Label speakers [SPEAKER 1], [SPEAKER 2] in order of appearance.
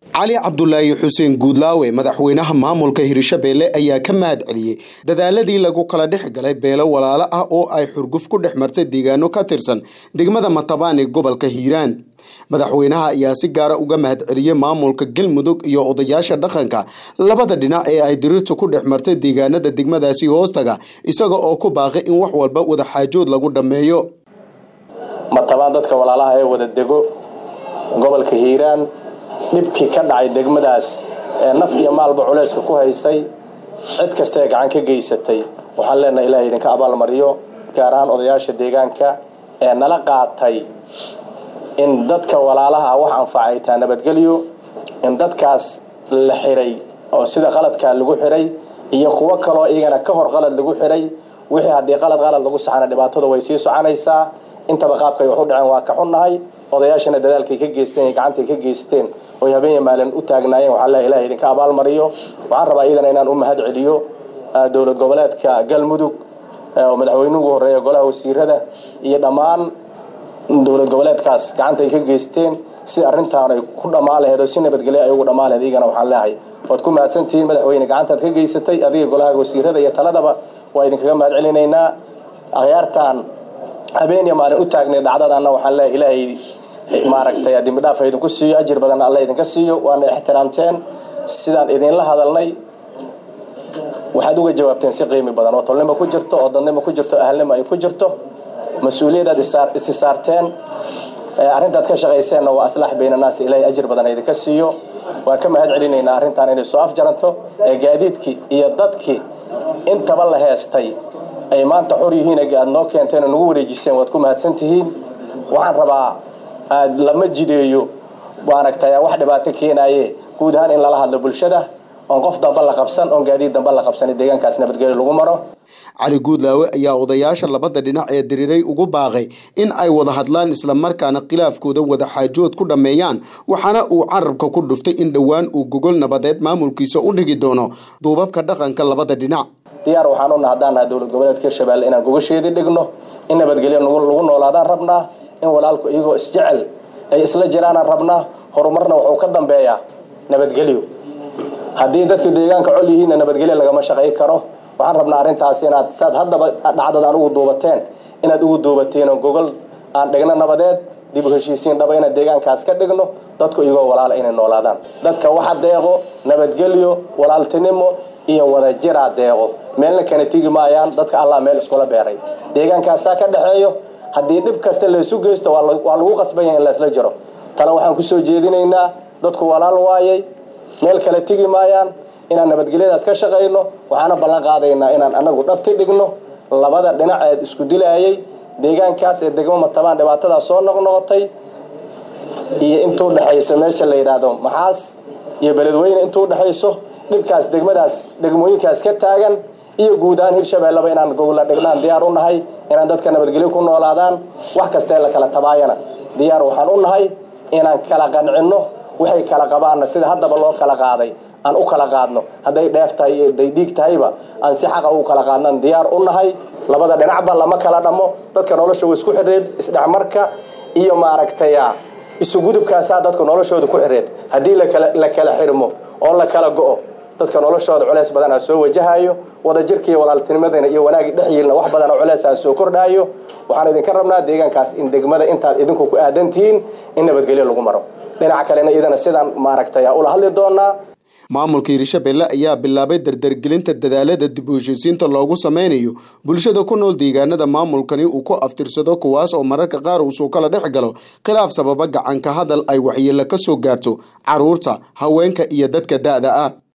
[SPEAKER 1] cali cabdulaahi xuseen guudlaawe madaxweynaha maamulka hirshabeelle ayaa ka mahad celiyey dadaaladii lagu kala dhex galay beelo walaalo ah oo ay xurguf ku dhex martay deegaano ka tirsan degmada matabaan ee gobolka hiiraan madaxweynaha ayaa si gaara uga mahad celiyey maamulka galmudug iyo odayaasha dhaqanka labada dhinac ee ay diriirtu ku dhex martay deegaanada degmadaasi hoostaga isaga oo ku baaqay in wax walba wadaxaajood lagu dhammeeyo
[SPEAKER 2] matabaan dadka walaalaha ee wada dego gobolka hiiraan dhibkii ka dhacay degmadaas ee naf iyo maalba culayska ku haysay cid kastaee gacan ka geysatay waxaan leenahay ilahay idinka abaalmariyo gaar ahaan odayaasha deegaanka ee nala qaatay in dadka walaalaha wax anfacay taa nabadgelyo in dadkaas la xiray oo sida qaladkaa lagu xiray iyo kuwo kaloo iyagana ka hor qalad lagu xiray wixii haddii qalad qalad lagu saxana dhibaatada way sii soconaysaa intaba qaabkay wax u dhaceen waa ka xunnahay odayaashana dadaalkay ka geysteen iyo gacantay ka geysteen oy habeen maalin u taagnaayeen waxaa le ilahay idinka abaalmariyo waxaan rabaa iyadana inaan u mahad celiyo dowlad goboleedka galmudug oo madaxweynuhu horeeya golaha wasiirada iyo dhammaan dowlad goboleedkaas gacantay ka geysteen si arrintaan ay ku dhammaan laheed oo si nabadgelyo ay ugu dhammaan laheed iyagana waxaan leehay waad ku mahadsantihiin madaxweyne gacantaad ka geysatay adiga golaha wasiirada iyo taladaba waa idinkaga mahad celinaynaa akhyaartaan habeen iyo maalin u taagnay dhacdadanna waxaan leehay ilaahay maaragtay dembidhaaf ha idinku siiyo ajir badanna alla idinka siiyo waana ixtiraamteen sidaan idinla hadalnay waxaad uga jawaabteen si qiimi badan oo tolnimo ku jirto oo dadnimo ku jirto ahalnimo ay ku jirto mas-uuliyadaad isi saarteen arrintaad ka shaqayseenna waa aslaax baynanaas ilaahay ajir badan idinka siiyo waan ka mahad celinaynaa arrintan inay soo afjaranto ee gaadiidkii iyo dadkii intaba la heestay ay maanta xor yihiin aad noo keenteen oo nagu wareejiseen waad ku mahadsantihiin waxaan rabaa aad lama jideeyo maaragtay wax dhibaato keenaaye guud ahaan in lala hadlo bulshada oon qof damba la qabsan oon gaadiid damba la qabsan deegaankaas nabadgelyo lagu maro
[SPEAKER 1] cali guudlaawe ayaa odayaasha labada dhinac ee diriiray ugu baaqay in ay wada hadlaan islamarkaana khilaafkooda wadaxaajood ku dhammeeyaan waxaana uu carabka ku dhuftay in dhowaan uu gogol nabadeed maamulkiisa u dhigi doono duubabka dhaqanka labada dhinac
[SPEAKER 2] diyaar waxaan u nahdaan nahay dowlad goboleedka hirshabeelle inaan gogasheedii dhigno in nabadgelyo lagu noolaadaan rabnaa in walaalku iyagoo isjecel ay isla jiraanaan rabnaa horumarna wuxuu ka dambeeyaa nabadgelyo haddii dadka deegaanka col yihiinna nabadgelyo lagama shaqay karo waxaan rabnaa arrintaas inaad saad haddaba dhacdadaan ugu duubateen inaad ugu duubateenoo gogol aan dhigno nabadeed dib u heshiisiin dhaba inaan deegaankaas ka dhigno dadku iyagoo walaala inay noolaadaan dadka waxa deeqo nabadgelyo walaaltinimo iyo wadajiraa deeqo meelna kana tigi maayaan dadka allah meel iskula beeray deegaankaasaa ka dhexeeyo haddii dhib kasta laysu geysto waa lagu qasban yahay in laysla jiro tale waxaan kusoo jeedinaynaa dadku walaal waayay meel kale tigi maayaan inaan nabadgelyadaas ka shaqayno waxaana ballan qaadaynaa inaan anagu dhabti dhigno labada dhinac ee isku dilaayay deegaankaas ee degmo matabaan dhibaatadaas soo noqnoqotay iyo intuu dhexayso meesha la yidhaahdo maxaas iyo beledweyne intuu dhexayso dhibkaas degmadaas degmooyinkaas ka taagan iyo guud ahaan hirshabeelleba inaan gogla dhignaan diyaar u nahay inaan dadka nabadgelyo ku noolaadaan wax kastee la kala tabaayana diyaar waxaan u nahay inaan kala qancinno waxay kala qabaanna sida haddaba loo kala qaaday aan u kala qaadno hadday dheef tahay iyo hadday dhiig tahayba aan si xaqa ugu kala qaadnan diyaar u nahay labada dhinacba lama kala dhammo dadka nolosha isku xidheed isdhexmarka iyo maaragtaya isugudubkaasaa dadka noloshooda ku xidheed haddii la kala xirmo oo la kala go'o dadka noloshooda culeys badanaa soo wajahayo wadajirka iyo walaaltinimadana iyo wanaagii dhexyiilna wax badanoo culeysaan soo kordhaayo waxaan idinka rabnaa deegaankaas in degmada intaad idinku ku aadantihiin in nabadgelyo lagu maro dhinaca kalena iyadana sidaan maaragtay ula hadli doonaa
[SPEAKER 1] maamulka hirshabeelle ayaa bilaabay dardargelinta dadaalada dib u heshiisiinta loogu sameynayo bulshada ku nool deegaanada maamulkani uu ku aftirsado kuwaas oo mararka qaar uu soo kala dhex galo khilaaf sababa gacanka hadal ay waxyeelo ka soo gaarto caruurta haweenka iyo dadka da-da ah